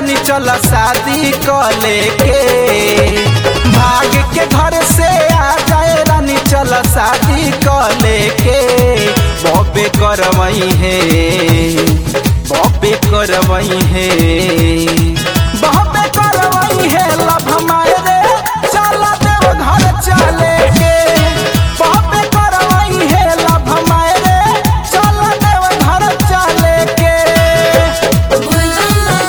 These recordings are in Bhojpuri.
रानी चल शादी कर लेके भाग के घर से आ जाए रानी चल शादी कर लेके बॉबे करवई है बॉबे करवई है बॉबे करवई है लभ हमारे रे चल देव घर चले के बॉबे करवई है लभ हमारे रे चल देव घर चले के Golgam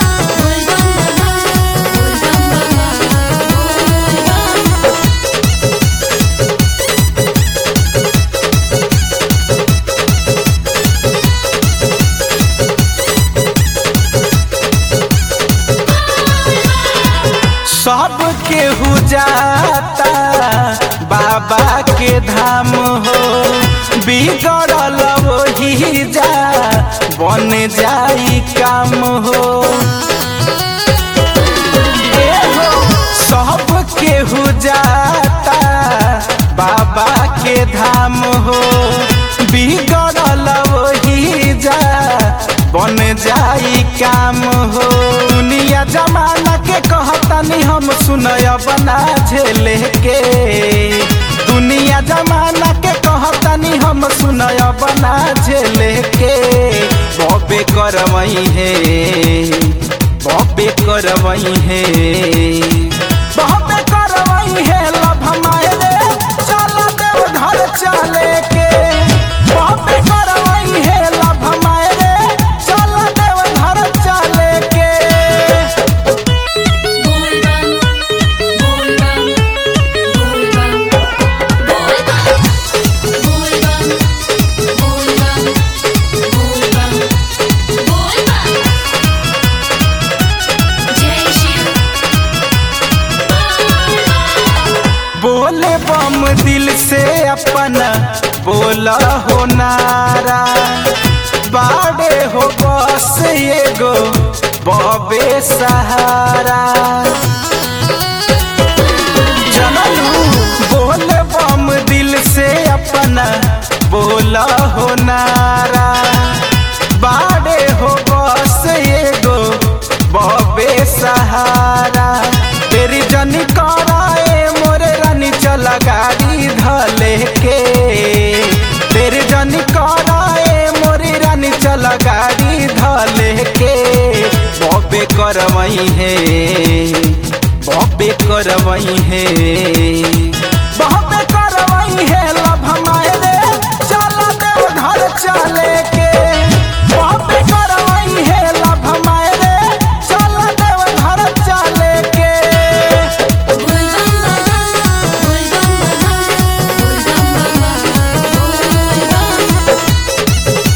Baba, Golgam Baba, Golgam Baba. सब केहू जाता बाबा के धाम हो बिगड़ल वही जा बन जाई काम हो ए हो, सब केहू जाता बाबा के धाम हो बिगड़ल वही जा बन जाई काम हो दुनिया जमाना के कहतनी हम सुनय बना झेले के दुनिया जमाना के कहतनी हम सुनय बना झेले के बॉबे करवई है बॉबे करवई है बॉबे करवई है लभ हमारे रे चल देव घर चले के बॉबे करवई है लभ हमारे रे चल देव घर चले के Golgam, Golgam, Golgam, Golgam, Golgam, Golgam, Golgam. Jai Shiv. बोले बम दिल से अपना बोला हो नारा बाड़े हो बस एगो बबे सहारा चलू बोले बम दिल से अपना बोला हो नारा बाड़े हो बस एगो बबे सहारा तेरी जनी कराए मोरे रानी चल गाड़ी धले के तेरी जनी कराए मोरी रानी चल गाड़ी धले के बॉबे करवई है बॉबे करवई है बॉबे करवई है लभ हमारे रे चल देव घर चले के बॉबे करवई है लभ हमारे रे चल देव घर चले के Golgam Baba, Golgam Baba, Golgam Baba.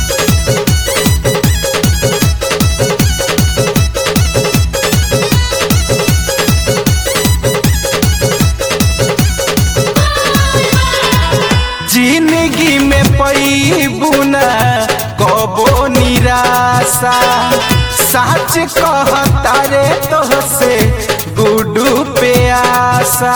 जिंदगी में पैबुना कबो निराशा सच कहता रे तोहसे गुडू पे आशा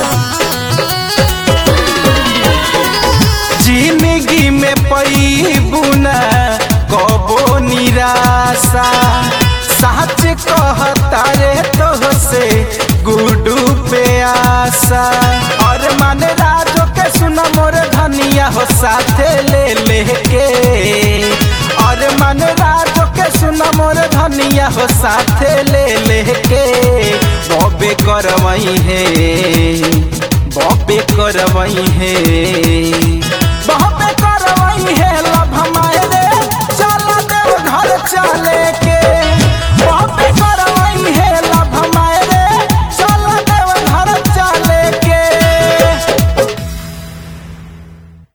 जिंदगी में पैबुना कबो निराशा सच कहता रे तोहसे गुडू पे आशा और मन राजो के सुन मोर धनिया हो साथे ले लेके और मन राजो के सुन मोर धनिया हो साथे ले लेके बॉबे करवई है बॉबे करवई है